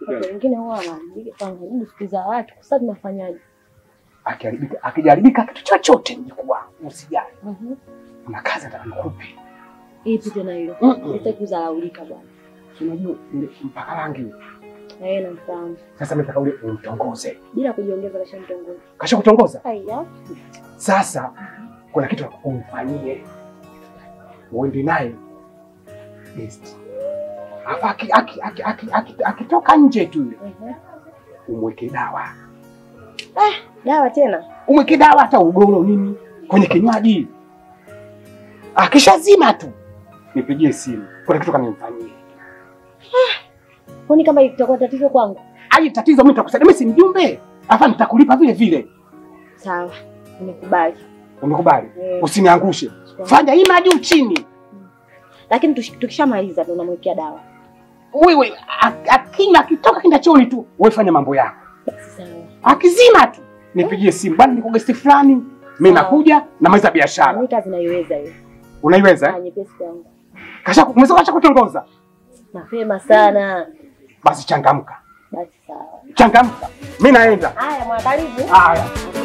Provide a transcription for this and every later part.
Watu wengine huwa wanaandika wanajaribu siku za watu. Sasa tunafanyaje? Akiharibika, akijaribika kitu chochote mjukuu wangu, usijali. Mhm. Kuna kazi nataka nikupe. Ipi tena hilo? Mm-mm. Sitaki kudharaulika bwana. Si Unajua ile mpaka rangi. Eh, namfahamu. Sasa mimi nataka ule umtongoze. Bila kujiongeza kasha mtongozi. Kasha kutongoza? Haya. Sasa kuna kitu nataka umfanyie. Uende naye best. Hapa aki- aki- aki- aki- aki- akitoka nje tu yule, Mhm. umweke dawa. Dawa tena? Umweke dawa hata ugoro nini kwenye kinywaji. Akishazima tu nipigie simu. Kuna kitu kanimfanyie. Kwani kama itakuwa tatizo kwangu? Ai, tatizo mimi nitakusaidia, mimi si mjumbe. Hapa nitakulipa vile vile. Sawa. Nimekubali. Umekubali? Eh, Usiniangushe. chukua. Fanya ima juu chini. Lakini tushi- tukishamaliza ndo unamwekea dawa. Wewe a- akinywa akitoka kinda chooni tu, wewe fanya mambo yako. Basi sawa. Akizima tu nipigie simu, bwana, niko gesti fulani, mimi Sawa. nakuja namaliza biashara. Mimi kazi naiweza hiyo. Unaiweza? Ah, eh? nyepesi kwangu. Kasha umeweza kasha kutongoza. Mapema sana. Basi changamka. Basi sawa. Changamka. Mimi naenda. Haya, mwangalizi. Haya.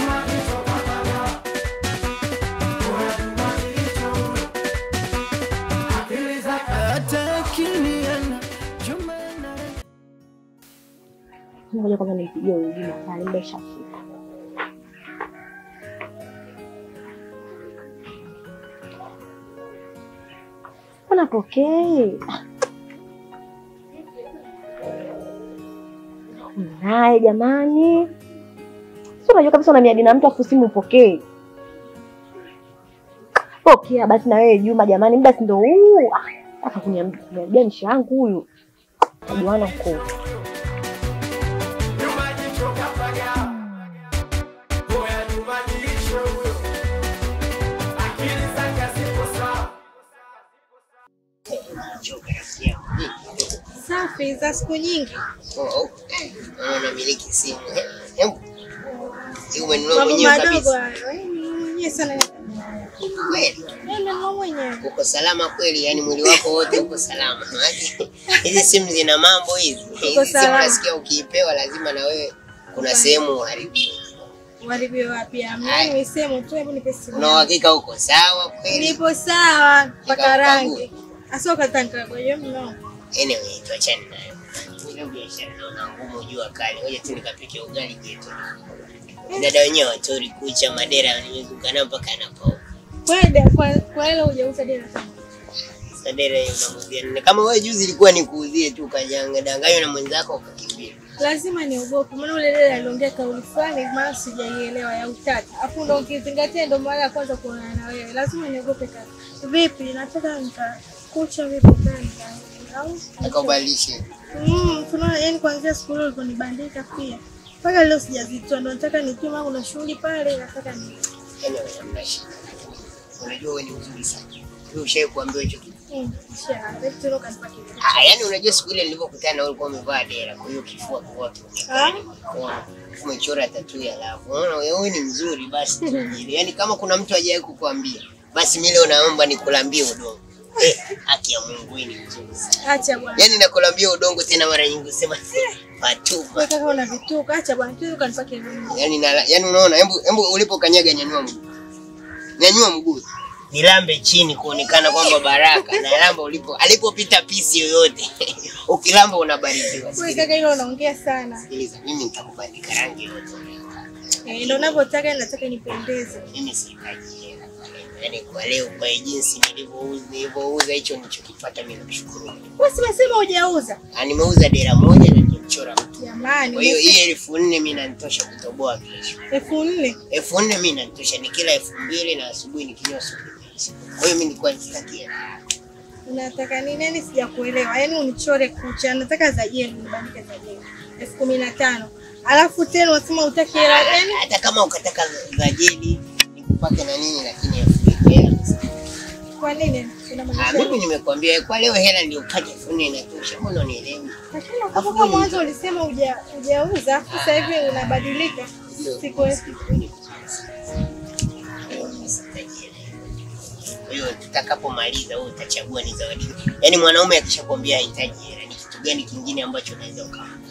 Ngoja kwanza nipigie wengine pale muda ushafika. Mbona pokee? Naye jamani, si unajua kabisa una miadi na mtu afu simu upokee. Pokea basi na wewe Juma, jamani, muda si ndo huu. Ah, Aka kuniambia nisha yangu huyu ajuana mkuu. Safi za siku nyingi. Unamiliki simu. Hebu. Hii umenunua Mambo mwenyewe madogo kabisa. hayo. Eh, mwenyewe sana. Kweli. Eh, nanunua mwenyewe. Uko salama kweli, yani mwili wako wote uko salama. Maana hizi simu zina mambo hizi. Hizi simu salama. nasikia ukiipewa lazima na wewe kuna sehemu uharibiwe. Uharibiwe wapi? Amna nimesema tu hebu nipe simu. Una uhakika uko sawa kweli? Nipo sawa mpaka Nikakukague. rangi. Asoka tanka kwa hiyo mno. Anyway, tuachane nayo. Ile biashara naona ngumu jua kali. Ngoja tu nikapike ugali geto. Dada wenyewe watori kucha madera nimezungana mpaka anapo. Kwenda kwa kwa hilo hujauza dela sana. Sadera hiyo unamuuzia nini? Kama wewe juzi ilikuwa nikuuzie tu kajanga danganywa na mwenzako ukakimbia. Lazima niogope. Maana ule dada aliongea kauli fulani maana sijaielewa ya utata. Afu ndo ukizingatia ndo mara ya kwanza kuonana na wewe. Lazima niogope kaka. Vipi? Nataka nikakucha vipi tena? Au Akabadilishe. Mm, tunaona yani kuanzia siku ile uliponibandika pia. Mpaka leo sijazitoa ndo nataka nipima kuna shughuli pale nataka ni Anyway, hamna shida. Unajua wewe ni mzuri sana. Wewe ushawahi kuambiwa hicho kitu? mm, kisha leo tulo kanipa kitu. Ah, yani unajua siku ile nilipokutana na wewe ulikuwa umevaa dera, kwa hiyo kifua kwa Ah? Unaona, umechora tatu ya lavu. Unaona wewe ni mzuri basi tujili. Yaani kama kuna mtu hajawahi kukuambia, basi mimi leo naomba nikulambie udongo. Eh, haki ya Mungu wewe ni mzuri sana. Acha bwana. Yaani nakulambia udongo tena mara nyingi usema Fatuma. Wewe kaka una vituko, acha bwana. Tulo kanipa kitu. Yaani na yaani unaona, hebu hebu ulipokanyaga nyanyua mguu. Nyanyua mguu. Nilambe chini kuonekana kwamba baraka na lamba ulipo alipopita pisi yoyote. Ukilamba unabarikiwa. Wewe Sikiliza, kaka hilo unaongea sana. sikiliza, mimi nitakubandika rangi yote. Eh, ndio unavyotaka nataka nipendeze. Mimi sihitaji hela. Yaani kwa leo kwa hii jinsi nilivyouza nilivyouza hicho nilichokipata mimi namshukuru. Wewe si umesema hujauza? Ah, nimeuza dera moja na nimechora mtu. Jamani. Kwa hiyo umesema hii elfu nne mimi nanitosha kutoboa kesho. elfu nne. elfu nne mimi nanitosha, nikila elfu mbili na asubuhi nikinywa supu. Kwa hiyo mimi nilikuwa sitaki hela. Unataka nini? Yaani sijakuelewa. Yaani unichore kucha. Nataka za jeli, nibandike za jeli. elfu kumi na tano. Alafu tena unasema utaki hela. Yaani hata kama ukataka za jeli nikupake na nini, lakini elfu mbili hela. kwa nini? Ah, Unamaanisha mimi nimekwambia kwa leo hela niliyopata elfu nne inatosha, mbona unielewi? Lakini nakumbuka mwanzo ulisema huja- hujauza, afu sasa hivi unabadilika. Siku Kwa hiyo tutakapomaliza wewe utachagua ni zawadi. Yaani mwanaume akishakwambia hahitaji hela, ni kitu gani kingine ambacho unaweza ukampa?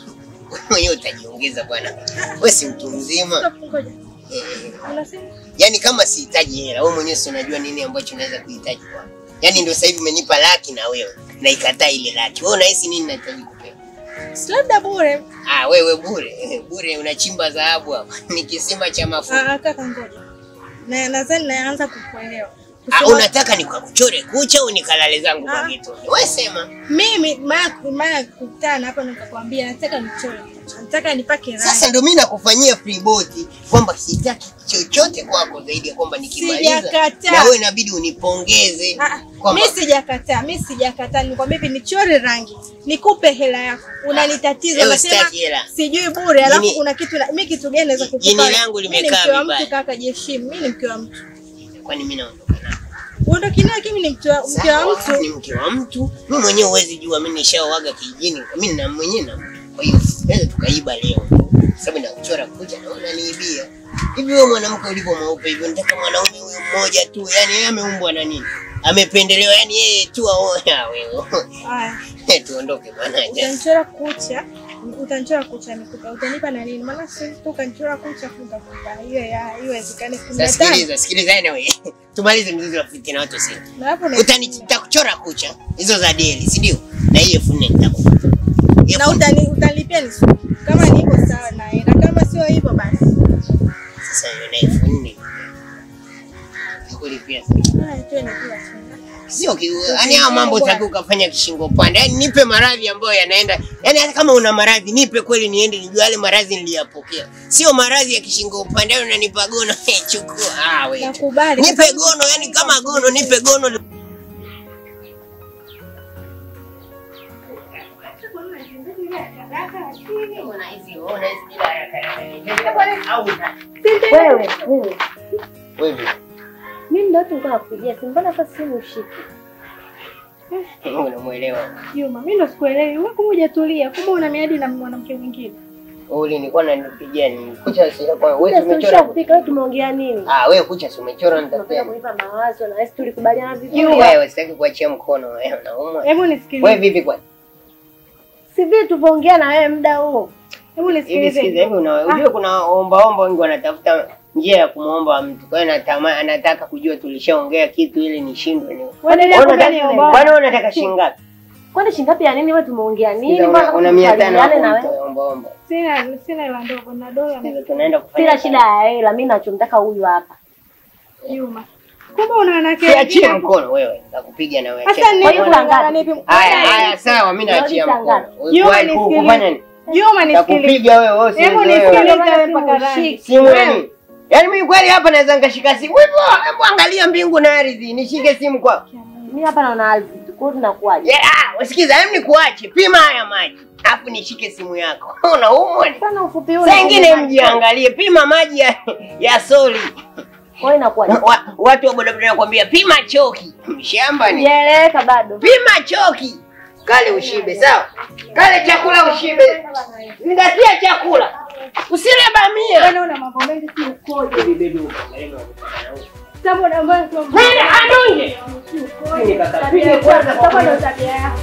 mwenyewe utajiongeza bwana. Wewe si mtu mzima. Stop, ngoja. Eh, Unasema? Yaani kama sihitaji hela, wewe mwenyewe si unajua nini ambacho naweza kuhitaji kwangu. Yaani ndio sasa hivi umenipa laki na wewe na ikataa ile laki. Wewe unahisi nini nahitaji kupewa? Si labda bure. Ah, wewe bure. Bure unachimba dhahabu hapa. Ni kisima cha mafuta. Ah, kaka ngoja. Na nadhani naanza kukuelewa. Ah, Kusema- unataka nikakuchore kucha au nikalale zangu kwa Ah. kitu? Wewe sema. Mimi mara mara kukutana hapa nikakwambia nataka nichore. Nataka nipake rangi. Sasa ndio mimi nakufanyia free boti kwamba sitaki chochote kwako zaidi ya kwamba nikimaliza Sijakataa. na wewe inabidi unipongeze Ah, kwamba mi sijakataa, mi sijakataa. Nikwambia hivi nichore rangi, nikupe hela yako, unanitatiza, Leo unasema sitaki hela. sijui bure, alafu Jini- kuna kitu na- mi kitu gani naweza Jini kukupa? langu Mi ni limekaa mke wa vibaya. mtu kaka, jiheshimu. Mi ni mke wa mtu, kwani mimi naondoka na uondoki naye, kimi ni mke wa mke wa Sawa, mtu. ni mke wa mtu. Mimi mwenyewe huwezi jua, mimi nishaoaga kijijini, mimi na mwenyewe na mtu. Kwa hiyo naweza tukaiba leo, sababu nakuchora kucha na unaniibia hivi. Wewe mwanamke ulivyo mweupe hivyo, nataka mwanaume huyo mmoja tu, yani yeye ameumbwa na nini? Amependelewa, yani yeye tu aoya wewe. Haya, Tuondoke bwana. utanichora kucha, utanichora kucha nikupa, utanipa na nini? Maana si tu ukanichora kucha kukakupa hiyo ya hiyo wezekane kumi na Sasa tano sikiliza, sikiliza anyway. Tumalize mzizi wa fitina watu sisi. na hapo na Utani nitakuchora kucha hizo za deli, si ndio? Na hiyo elfu nne nitakupa. Elfu na nne. utani utanilipia ni kama ni hivyo sawa, naenda kama sio hivyo basi. Sasa hiyo na elfu nne. Nakulipia sasa. Haya, twende kila siku. Sio ki- yaani haya mambo utaki ukafanya kishingo pande. Yaani nipe maradhi ambayo yanaenda. Yaani hata kama una maradhi nipe kweli niende nijue yale maradhi niliyapokea. Sio maradhi ya kishingo pande yaani unanipa gono eh, chukua. Ah wewe. Nakubali. Nipe gono yani kama gono nipe gono. Wewe, wewe. Wewe. Mimi ndio tu nilikuwa nakupigia simu. Mbona sasa simu ushiki? Unamuelewa. Juma, mimi ndo sikuelewi. Wewe kumbe hujatulia. Kumbe una miadi na mwanamke mwingine. Uli nilikuwa nanipigia ni kucha si kwa wewe Sasa umechora. ushafika wewe tumeongea nini? Ah wewe kucha si umechora Unataka nitakupa. kunipa mawazo na sisi tulikubaliana vizuri. Wewe sitaki kuachia mkono wewe unauma. Hebu Wewe nisikilize. vipi kwa? Si vile tulivyoongea na wewe muda huo. Hebu Hivi sikiza nisikilize. hivi una unajua kuna omba omba wengi wanatafuta njia ya kumuomba mtu. Kwa hiyo natama anataka kujua tulishaongea kitu ili nishindwe ni. Waendelea Wewe kufanya unataka- omba. Kwani wewe unataka shilingi ngapi? Kwani shilingi ngapi ya nini wewe tumeongea nini? Sikiza, Mbona Una una mia tano tukubaliane na hapo wewe? mtu omba omba. Sina sina hela ndogo na dola Sikiza na tunaenda kufanya. Sina shida ya hela, mimi nachomtaka huyu hapa. Juma. Kumbe una wanawake Siachie wengine. mkono wewe. Nitakupiga na wewe. Hata Cheka. ni Kwa hiyo kuna ngapi? nipi? Haya haya sawa mimi naachia Unarudi saa mkono. Juma, Wewe ku- nisikilize. kufanya nini? Juma nisikilize. Takupiga wewe wewe Hebu usizoe wewe. nisikilize wewe mpaka rangi. Simu ya nini? Yaani mimi kweli hapa naweza nikashika simu. Hivyo hebu angalia mbingu na ardhi. Nishike simu kwa. Mimi hapa naona ardhi tu. Kwa hiyo tunakuaje? Yeah, ah, usikiza, hebu nikuache. Pima haya maji. Alafu nishike simu yako. Unaumwa ni? Sana ufupi huu. Saa ingine mjiangalie, pima maji ya, ya soli. Kwa hiyo inakuaje? Wa, watu wa bodaboda wanakuambia pima choki. Mshamba ni. Sijaeleweka bado. Pima choki. Kale ushibe, sawa? Kale chakula ushibe. Zingatia chakula. Usile bamia. Wewe una mambo mengi si ukoje. Sababu na mbaya sio mbaya. Nenda adunge. Nikakapige kwanza kwa Sababu ndo tabia yako.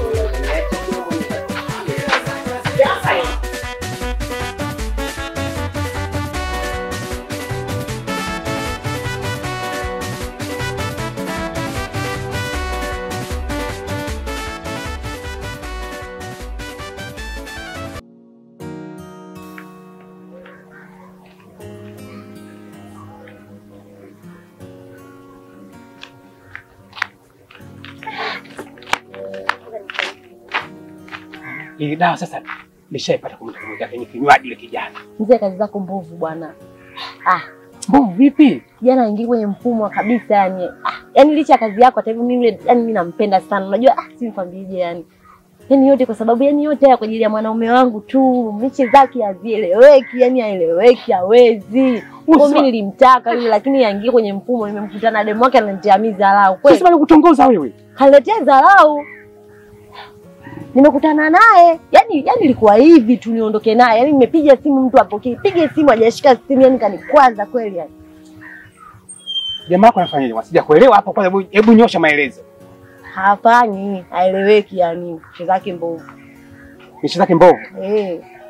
Ile dawa sasa nishaipata kwa mtu mmoja kwenye kinywaji yule kijana. Mzee, kazi zako mbovu bwana. Ah, Mbovu vipi? kijana aingie kwenye mfumo kabisa yani. Ah, yani licha ya kazi yako hata hivyo mimi yule yani mimi nampenda sana. Unajua ah, si nikwambieje yani. Yaani yote kwa sababu yani yote haya kwa ajili ya mwanaume wangu tu. Miche zake hazieleweki, yani haeleweki, hawezi. Kwa mimi nilimtaka yule lakini aingie kwenye mfumo nimemkutana na demu wake ananitia mimi dharau. Kweli. Sasa kutongoza wewe. kaniletea dharau. Nimekutana naye yani, yani ilikuwa hivi tu niondoke naye, yani nimepiga simu mtu apokee, piga simu hajashika simu, yani kanikwaza kweli yani. Jamaa yako anafanyaje? Wasija kuelewa hapo kwanza, hebu- hebu nyosha maelezo. Hafanyi, haeleweki yani, nchi zake mbovu Nishi zake mbovu. eh.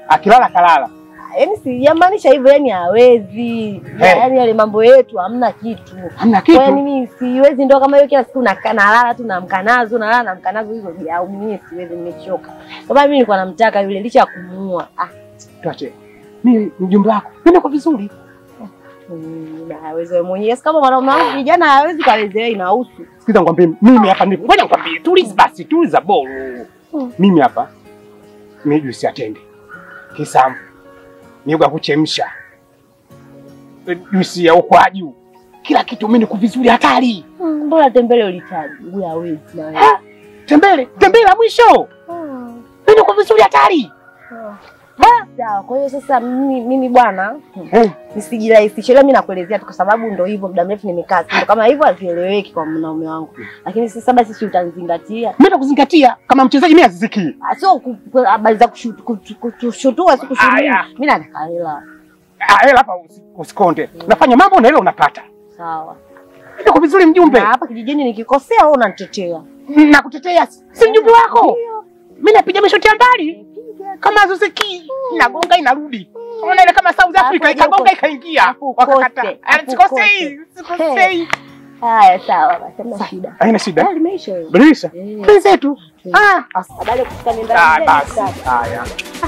akilala kalala. Yaani sijamaanisha hivyo, yani hawezi. Eh. Yaani yale mambo yetu hamna kitu. Hamna Kwa hiyo kitu. mimi siwezi ndo kama hiyo kila siku nakaa nalala tu namka nazo nalala namka nazo hizo jau mimi siwezi nimechoka. Kwa sababu mimi nilikuwa namtaka yule licha ya kumuua. Ah, Tuache. Mimi mjumbe wako. Mimi niko vizuri. mm, hawezi wewe mwenyewe. Si Kama mwanaume wangu kijana hawezi kawezi wewe inahusu. Sikiza nikwambie, mimi hapa nipo. Ngoja nikwambie, tuliza basi, tuliza bolu. Mm. Mimi hapa mimi juisi ya tende. Kisamvu. Miogo ya kuchemsha. Juisi ya ukwaju. Kila kitu mimi niko vizuri hatari. Mm, Mbona tembele ulitaji? Huyu hawezi na wewe. Ha? Tembele, tembele la mwisho. Mm. Mimi niko vizuri hatari. Sawa, kwa hiyo sasa mimi, mimi bwana hmm, Eh, nisijirahisishe. Leo mimi nakuelezea tu kwa sababu ndo hivyo, muda mrefu nimekaa, si ndo kama hivyo hazieleweki kwa mwanaume wangu, lakini sasa basi, si utanizingatia mimi nakuzingatia kama mchezaji mimi aziziki. Ah, sio ku- ku- habari za kushutu- kutu- kushutua, si kushutua. Aya. Mimi nataka hela. Ah, hela hapa usi- usikonde. Nafanya mambo na hela unapata. Sawa, Niko vizuri mjumbe. na hapa kijijini nikikosea, wewe unanitetea. Nakutetea si mjumbe wako. Mimi napiga mishoti ya mbali. Kama zuziki inagonga inarudi. Unaona ile kama South Africa Hapo ikagonga hapo. ikaingia. Hapo Wakakata. kote, Ah, hapo Sikosei, sikosei. Haya, sawa basi, hamna shida. Haina shida. Ah, limeisha hiyo. Badilisha. Eh. Penzetu. Ah. Habari ya kufika nenda Ah, nje, basi. sawa. Haya.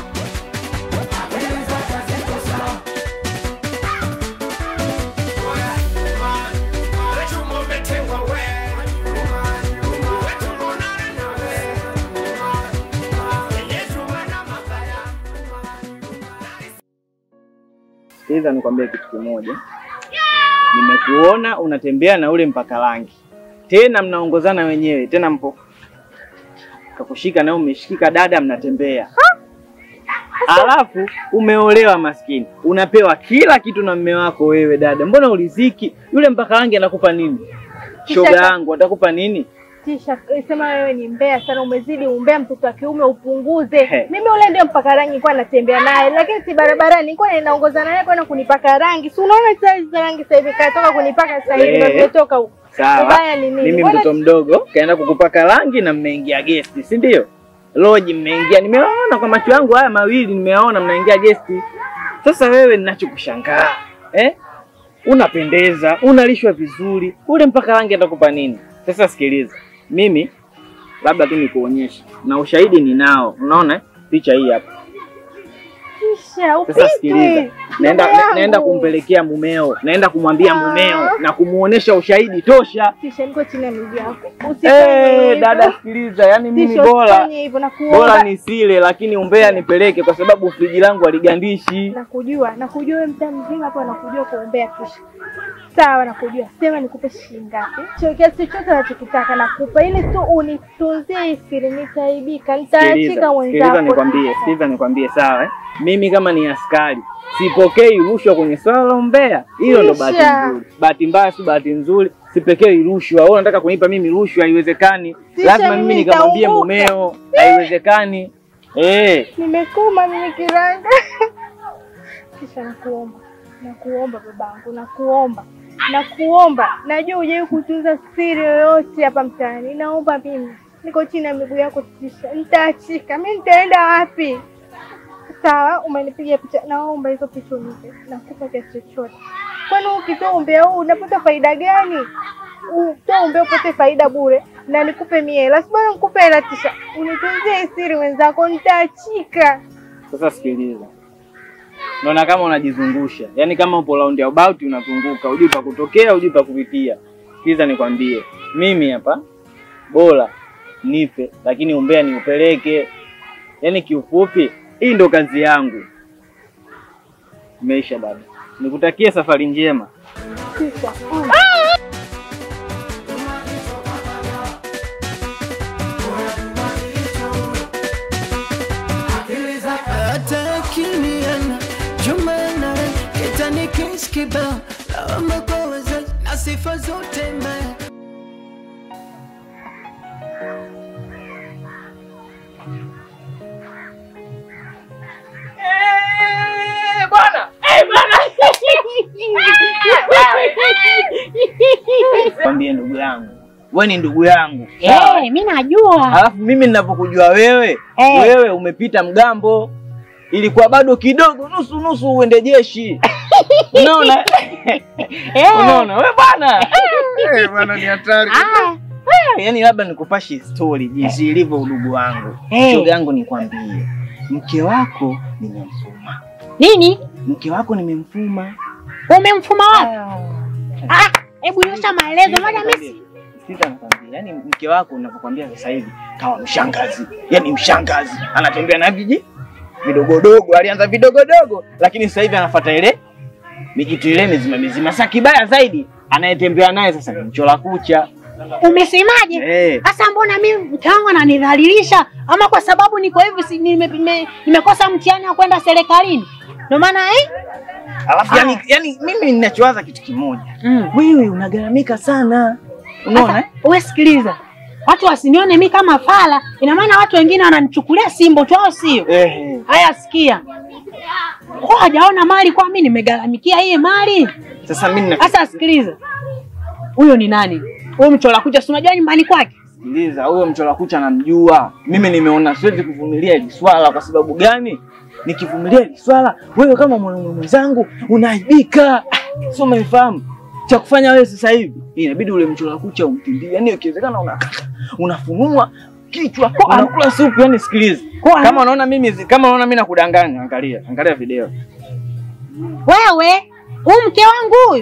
Sikiliza nikwambie kitu kimoja. Nimekuona unatembea na ule mpaka rangi, tena mnaongozana wenyewe, tena mpo kakushika na umeshikika dada, mnatembea alafu umeolewa maskini, unapewa kila kitu na mme wako wewe dada. Mbona uliziki? Yule mpaka rangi anakupa nini? Shoga yangu atakupa nini? Tisha sema wewe ni mbea sana, umezidi umbea. Mtoto wa kiume upunguze. He. Mimi ule ndio mpaka rangi nilikuwa natembea naye, lakini si barabarani, nilikuwa ninaongozana naye kwenda kunipaka rangi. Si unaona saa za rangi sasa hivi katoka kunipaka sasa hivi, Eh. ndio nimetoka huko. Sawa, Ubaya ni nini? mimi Mbona- mtoto mdogo kaenda kukupaka rangi na mmeingia gesti, si ndio? Loji mmeingia, nimeona kwa macho yangu haya mawili, nimeona mnaingia gesti. Sasa wewe, ninachokushangaa eh, unapendeza, unalishwa vizuri, ule mpaka rangi atakupa nini? Sasa sikiliza, mimi labda tu nikuonyeshe na ushahidi ninao, unaona eh? picha hii hapa. Tisha Sasa sikiliza, upite. naenda Ndugu na, yangu. naenda kumpelekea mumeo, naenda kumwambia Ah. mumeo na kumuonesha ushahidi tosha. Tisha, niko chini ya miguu yako. Usifanye Eh, hivyo. dada sikiliza, yani mimi Tisha, bora usifanye hivyo na bora kuomba. nisile, lakini umbea nipeleke, kwa sababu friji langu haligandishi. Nakujua, nakujua wewe mtaa mzima hapa nakujua kuombea Tisha. Sawa, nakujua. Sema nikupe shilingi ngapi? Cho kiasi chochote unachokitaka nakupa, ili tu unitunzie hii siri, nitaibika, nitaachika Sikiliza, mwenzako. sikiliza nikwambie, sikiliza nikwambie, sawa eh? Mimi kama ni askari sipokei rushwa kwenye swala la umbea. Hilo ndo bahati Tisha. nzuri. Bahati mbaya si bahati nzuri, sipokei rushwa. Wewe unataka kunipa mimi rushwa? Haiwezekani. Tisha, Lazima mimi mimi nikamwambie nitaumbuka. mumeo, haiwezekani. Eh, Nimekuma mimi kiranga. Kisha nakuomba, nakuomba babangu, nakuomba, nakuomba. Najua hujawahi kutunza siri yoyote hapa mtaani. Naomba mimi, niko chini ya miguu yako Tisha, nitaachika. Mimi nitaenda wapi? Sawa, umenipiga picha, naomba hizo picha unipe, nakupa kiasi chochote. Kwani ukitoa umbea huu unapata faida gani? Utoa umbea upate faida bure, na nikupe mie hela, si bora nikupe hela Tisha, unitunzie hii siri wenzako, nitaachika. sasa sikiliza. Naona kama unajizungusha, yaani kama upo round about unazunguka, hujui pa kutokea, hujui pa kupitia. Sikiliza nikwambie, mimi hapa bora nife, lakini umbea niupeleke. Yaani kiufupi, hii ndo kazi yangu. Imeisha dada, nikutakie safari njema. Tisha, mm. hata akiliana jumana kitani kiskiba lawama kwa wazazi na sifa zote mbaya Kwambie ndugu yangu, wewe ni ndugu yangu sawa? Eh, mimi najua. Alafu mimi ninavyokujua wewe, Eh. wewe umepita mgambo, ilikuwa bado kidogo, nusu nusu uende jeshi. Unaona? Eh. Unaona wewe bwana? Eh, bwana ni hatari. Ah, Yaani labda nikupashe story jinsi ilivyo udugu wangu. Eh. Shoga yangu nikwambie. Mke wako nimemfuma. nini? Mke wako nimemfuma. Umemfuma wapi? Ah, hebu nyosha maelezo moja mimi. Sikiza nakwambia, yaani mke wako unavyokwambia sasa hivi kawa mshangazi, yaani mshangazi, anatembea na viji vidogodogo. Alianza vidogodogo, lakini sasa hivi anafuata ile mijitu ile mizima mizima. Sasa kibaya zaidi, anayetembea naye sasa ni mchola kucha. Umesemaje? Eh, Sasa mbona mimi mke wangu ananidhalilisha? Ama kwa sababu niko hivi si, nime, nime, nimekosa mtihani wa kwenda serikalini? Ndio maana eh? alafu yani, yani mimi ninachowaza kitu kimoja, Mm. wewe unagaramika sana, unaona eh? Sasa, Wewe sikiliza. Watu wasinione mimi kama fala, ina maana watu wengine wananichukulia simbo tu au sio? Eh, Haya sikia. Kwa hajaona mali kwa mimi nimegaramikia hii mali. sasa mimi Sasa sikiliza. Huyo ni nani? Huyo mchola kucha si unajua nyumbani kwake? Sikiliza, huyo mchola kucha namjua. Mimi nimeona siwezi kuvumilia hili swala. Kwa sababu gani? Nikivumilia hili swala, wewe kama mwanaume mwenzangu unaaibika. Ah, Sio, umenifahamu? Cha kufanya wewe sasa hivi inabidi ule mchola kucha umtimbie, yaani ikiwezekana unakata, unafunua kichwa, unakula supu. Yani sikiliza, Kwa- kama unaona mimi kama unaona mimi nakudanganya, angalia angalia video. Wewe, huyu mke wangu huyu.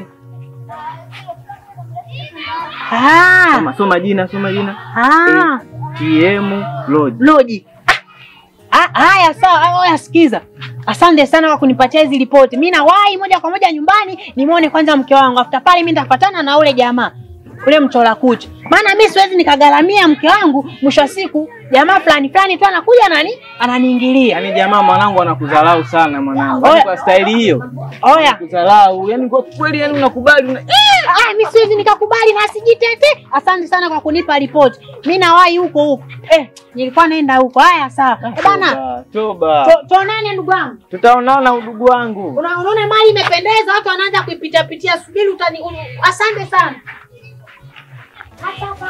Ah, Soma soma jina, soma jina. ah, TM Lodge. Loji. Ah, ah, haya sawa, haya sikiza. Asante sana kwa kunipatia hizi ripoti. Mimi nawahi moja kwa moja nyumbani nimuone kwanza mke wangu. After pale mimi nitapatana na ule jamaa. Ule mchola kucha. Maana mimi siwezi nikagaramia mke wangu, mwisho wa siku jamaa fulani fulani tu anakuja nani? Ananiingilia. Yaani jamaa mwanangu anakudharau sana mwanangu. Oya. Yaani kwa staili hiyo. Oya. Kudharau. Yaani kwa kweli yani unakubali una... Ah, mimi siwezi nikakubali na sijitete. Asante sana kwa kunipa ripoti. Mimi nawahi huko huko. Eh, nilikuwa naenda huko. Haya sawa. Eh, bana, Toba, Toba. to- tuonane ndugu wangu. Tutaonana udugu wangu. Una- Unaona mali imependeza, watu wanaanza kuipita pitia. Subiri utani. unu- Asante sana. Hapa hapa.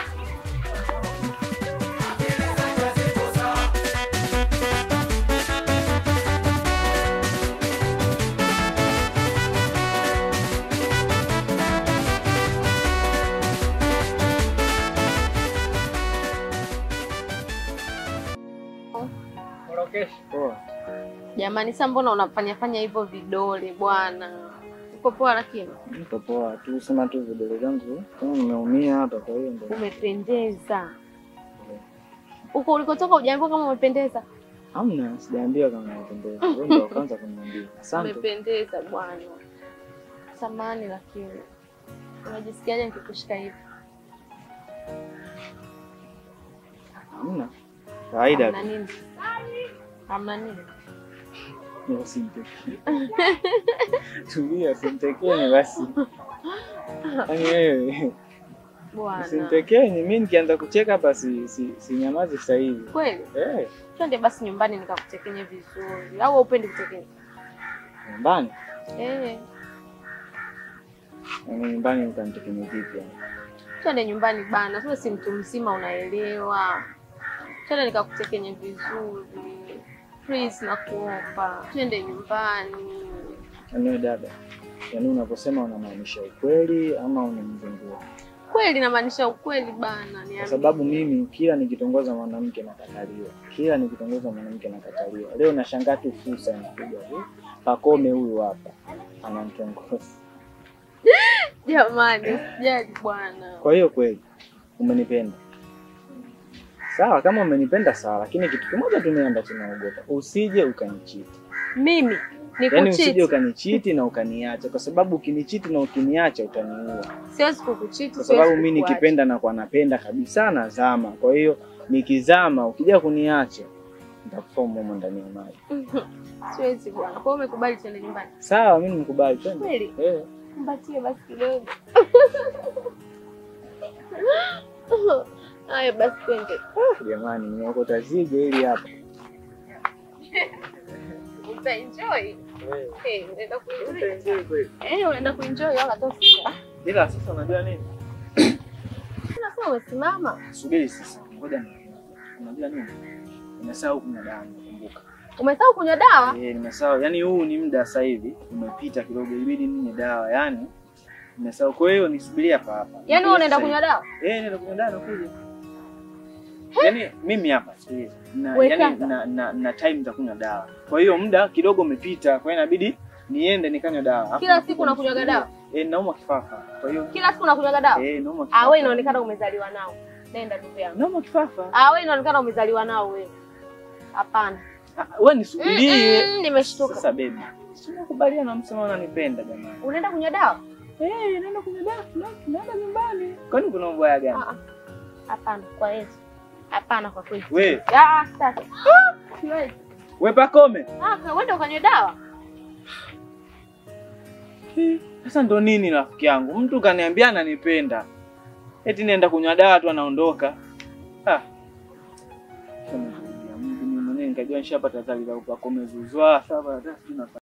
Poa. Jamani, sasa mbona unafanya fanya hivyo vidole bwana? Uko poa lakini Niko poa tu, sema tu vidole vyangu kama nimeumia hapa, kwa hiyo ndio. umependeza. Huko ulikotoka hujaambiwa kama umependeza? Hamna, sijaambiwa kama nimependeza. Wewe ndio wa kwanza kuniambia. Asante. Umependeza bwana. Samani lakini unajisikiaje nikikushika hivi? Hamna. Kawaida Hamna tu. nini? Hamna nini? Ni usimtekee. Tulia, usimtekee basi. Yaani wewe Bwana. usimtekee, mimi nikianza kucheka hapa si si, si nyamazi sasa hivi. Kweli? Eh, Twende basi nyumbani nikakutekenye vizuri. Au haupendi kutekenye? nyumbani. Eh, Yaani nyumbani utanitekenye vipi? yani? twende nyumbani bana. Sasa si mtu mzima unaelewa. Twende nikakutekenye vizuri. Please nakuomba. Twende nyumbani. Yaani wewe dada, yaani unaposema unamaanisha ukweli ama unamzungua? Kweli namaanisha ukweli bana. Kwa Niambie. sababu mimi kila nikitongoza mwanamke nakataliwa, kila nikitongoza mwanamke nakataliwa. Leo nashangaa tu fursa inakuja tu, Pakome huyu hapa ananitongoza. Jamani, usijali bwana. Kwa hiyo kweli umenipenda, sawa. Kama umenipenda sawa, lakini kitu kimoja tu mimi ambacho naogopa, usije ukanichiti. Mimi Yaani usije nikuchiti. ukanichiti na ukaniacha, kwa sababu ukinichiti na ukiniacha utaniua. Siwezi kukuchiti. kwa siwezi sababu mi kukuacha. nikipenda na kwa napenda kabisa nazama. Kwa hiyo nikizama, ukija kuniacha nitakufa humo ndani ya maji. Siwezi bwana. Kwa hiyo umekubali tuende nyumbani. Sawa, mi nimkubali, twende. Kweli? Eh, Mbatie basi kidogo. Haya basi twende. jamani, nimeokota zigo hili hapa. Utaenjoy. Eh, unaenda kuenjoy. Eh, unaenda kuenjoy wala tosi. Ila sasa unajua nini? Unasema umesimama. Subiri sasa, ngoja ni unajua nini? Nimesahau kuna dawa, nakumbuka. Umesahau kunywa dawa? Eh, nimesahau. Yaani huu ni muda sasa hivi umepita kidogo, ibidi ninywe dawa. Yaani nimesahau. Kwa hiyo nisubiria hapa hapa. Yaani wewe unaenda Sasa kunywa hivi. dawa? Eh, naenda kunywa dawa nakuja. Yaani mimi hapa sikiliza. Na Wewe yaani kwanza. na, na, na time za kunywa dawa. Kwa hiyo muda kidogo umepita, kwa hiyo inabidi niende nikanywe dawa. Alafu Kila nakuja siku unakunywaga nisubirie. dawa? Eh, naumwa kifafa. Kwa hiyo Kila siku unakunywaga dawa? eh, naumwa kifafa. Ah, wewe inaonekana umezaliwa nao. Nenda ndugu yangu. naumwa kifafa. Ah, wewe inaonekana umezaliwa nao wewe. Hapana. Ah, Wewe nisubirie. Mm, mm, nimeshtuka. Sasa baby. Si unakubaliana msema unanipenda jamani. Unaenda kunywa dawa? Eh, naenda kunywa dawa, tuna- tunaenda nyumbani. Kwani kuna ubaya gani? Ah, ah. Hapana, kwa Yesu. Hapana kwa kweli. We, Ah, sasa. Siwezi. we Pakome. Ah, kwa uende ukanywe dawa. Eh, Sasa ndo nini rafiki yangu? Mtu kaniambia ananipenda. Eti nienda kunywa dawa tu anaondoka. Ah. Sasa Mungu mwenyewe nikajua nishapata zali za Pakome zuzwa. Sasa hata sijui nafanya